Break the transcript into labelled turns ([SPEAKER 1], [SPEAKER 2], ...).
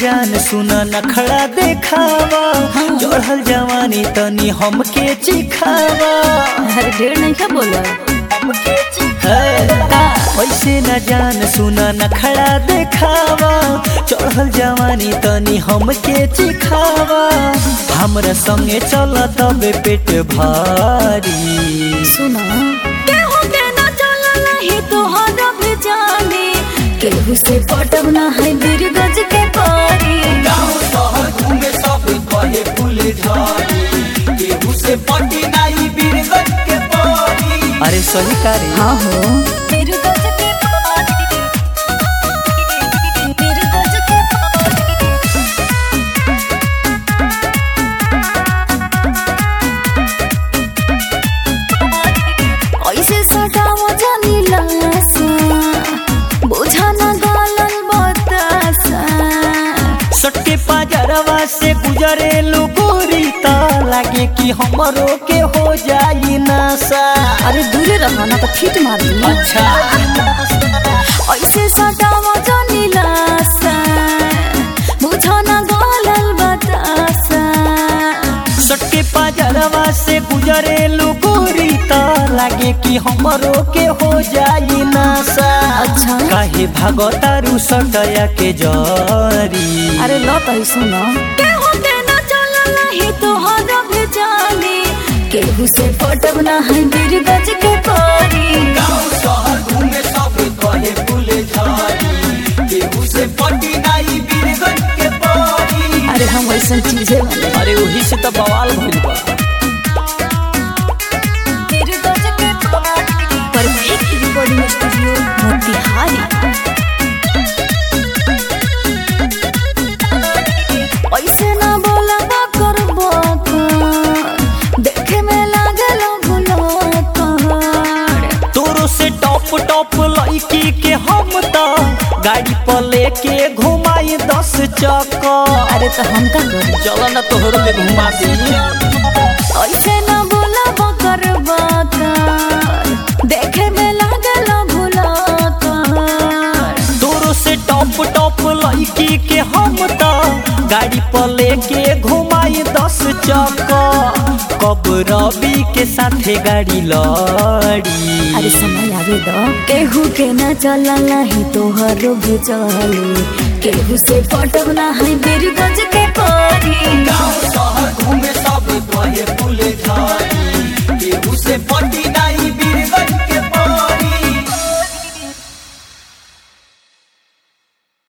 [SPEAKER 1] जान सुन नखड़ा देखावा चढ़ल जवानी तनी हमके चिखावा
[SPEAKER 2] अरे ढेर नहीं क्या बोला
[SPEAKER 1] ऐसे न जान सुन नखड़ा देखावा चढ़ल जवानी तनी हमके चिखावा हमरा संगे चल तबे पेट भारी
[SPEAKER 2] सुना केहू के ना चलल ही तोहरा भी जाने केहू से पटब ना है बीर गज के पारी
[SPEAKER 1] गाँव शहर घूमे सब कहे फूल झाड़ी केहू से पटी नाई बीरगंज के पारी अरे सही कारी
[SPEAKER 2] हाँ हो बीर गज के पारी बीर गज के पारी ऐसे सटाव जानी लासा बुझा ना गालल बतासा
[SPEAKER 1] सटके पाजरवा से गुजरे गोरी ता लागे कि हमरो के हो जाई नशा
[SPEAKER 2] अरे दूरे रहो ना तो फिट मार दी
[SPEAKER 1] अच्छा
[SPEAKER 2] ऐसे सटावा जानी लासा बुझा ना गालल बतासा
[SPEAKER 1] सटके पाजरवा से गुजरे गोरी ता लागे कि हमरो के हो जाई नशा
[SPEAKER 2] अच्छा।
[SPEAKER 1] काहे भागतारू सटया के जरी
[SPEAKER 2] अरे लो तो ही सुनो केहू के ना चलल ही तोहरा भी जाने केहू से पटब ना है बीर गज के पारी
[SPEAKER 1] गाँव शहर घूमे सब कहे फूल झाड़ी केहू से पटी नाई बीरगंज के पारी
[SPEAKER 2] अरे हम वैसा चीजें बने
[SPEAKER 1] अरे वही से तो बवाल भइल बा
[SPEAKER 2] बीर गज के पारी परफेक्ट रिकॉर्डिंग स्टूडियो मोतिहारी ऐसे ना बोला कर देखे में लागल गुलाकार
[SPEAKER 1] तोरो से टॉप टॉप लड़की के हम तो गाड़ी पर लेके घुमाई दस चक्कर
[SPEAKER 2] अरे तो हम का करी
[SPEAKER 1] चलो ना तोहरो के घुमा दी
[SPEAKER 2] ऐसे ना बोला कर देखे में लागल गुलाकार
[SPEAKER 1] तोरो से टॉप टॉप लड़की के हम तो गाड़ी पर लेके घुमाई दस चक्कर कब रवि के साथे गाड़ी लड़ी
[SPEAKER 2] अरे समय आवे दो केहू के ना चलल ही तोहर भी चले केहू से पटब ना है बीर गज के पारी